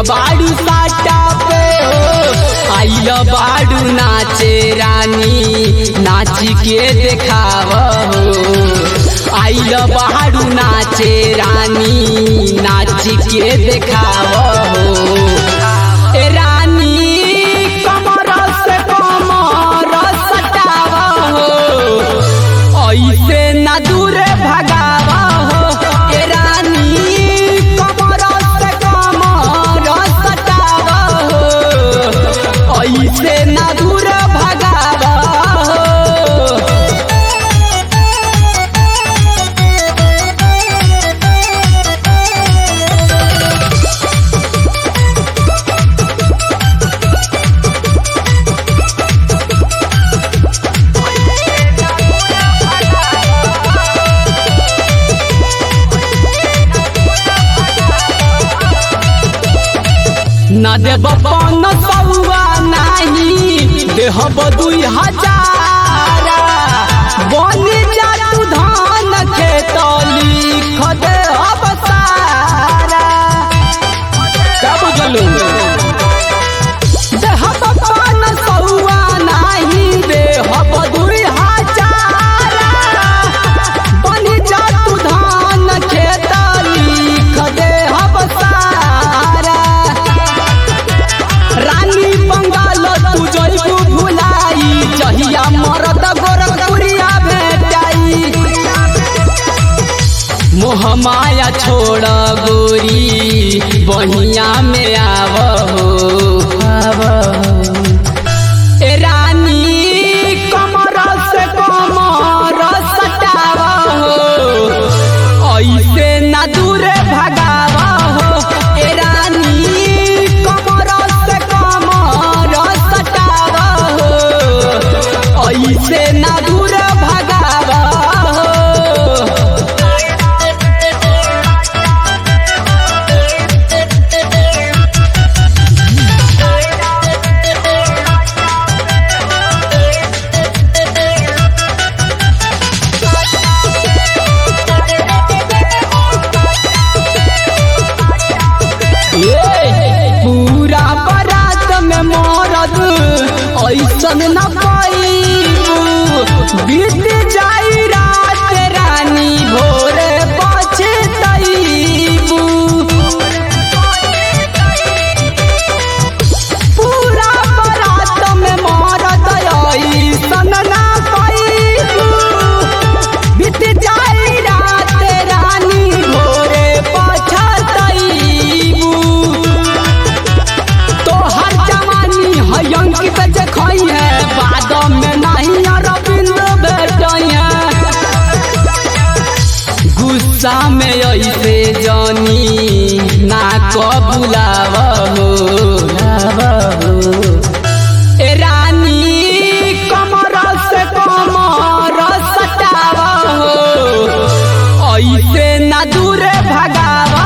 बाड़ू साटा पे हो आइल बाड़ू नाचे रानी नाची के देखाव हो आइल बाड़ू नाचे रानी नाची के देखाव हो ए रानी कमर से कमर सटाव हो ऐसे ना दूरे भगाव हो ए रानी कमर से कमर सटाव हो ऐसे ना दूरे भगाव हो न देब पन सौआ नाही देहब दुई हजार बन जा तू धान खेत लिख देहब सारा क्या बुझलू देहब पन सौआ नाही देहब दुई हजार बन जा तू धान खेत लिख देहब सारा रानी बंगाल तू जइबू भुलाई जहिया मरद गोरखपुरिया भेटाई मोह माया छोड़ गोरी बहिया में आव हो आव हो। ए रानी कमर से कमर सटाव हो ऐसे ना दूरे भगाव हो ए रानी कमर से कमर सटाव हो ऐसे ना दूरे भगाव हो ए, पूरा बारात में मरद ऐसन न पैबू बीत जाई रात रानी भोरे पछतैबू पूरा बारात में मरद ऐसन न पैबू बीत जाई रात रानी भोरे पछतैबू तोहर जवानी है अंकित जखई है बाद में नहीं अरविंद भेटैया गुस्सा में ऐसे जानी ना कबुलाव हो लाव हो ए रानी कमर से कमर सटाव हो ऐसे ना दूरे भगाव